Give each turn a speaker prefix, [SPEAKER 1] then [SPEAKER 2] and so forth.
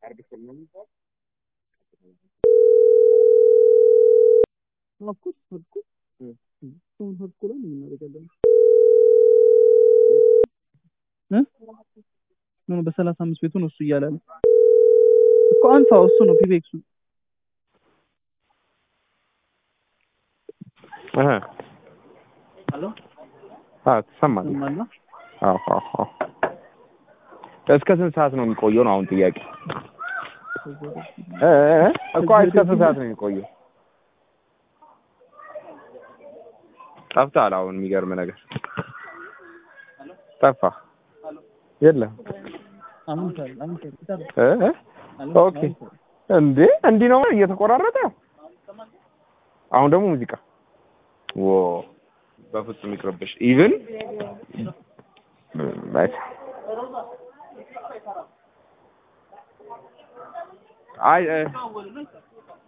[SPEAKER 1] ኦፍኮርስ ኦፍኮርስ ሰውን ሀርድ ኮላ ነው የምናደርጋለን እ ኖ በሰላሳ አምስት ቤቱ ነው እሱ እያለ ነው እኮ አንሳው እሱ ነው ፒቤክሱ
[SPEAKER 2] እህ
[SPEAKER 1] አሎ
[SPEAKER 2] አዎ ትሰማለህ
[SPEAKER 1] ሰማላ
[SPEAKER 2] አዎ አዎ አዎ እስከ ስንት ሰዓት ነው የሚቆየው ነው አሁን ጥያቄ እ እ እኮ እስከ ስንት ሰዓት ነው የሚቆየው ጠፍተሃል አሁን የሚገርም ነገር ጠፋ የለም
[SPEAKER 1] አሁን ታል አሁን ታል
[SPEAKER 2] እ እ ኦኬ እንዴ እንዲህ ነው እየተቆራረጠ አሁን ደግሞ ሙዚቃ ዎ በፍጹም ይቅርብሽ ኢቭን አይ እ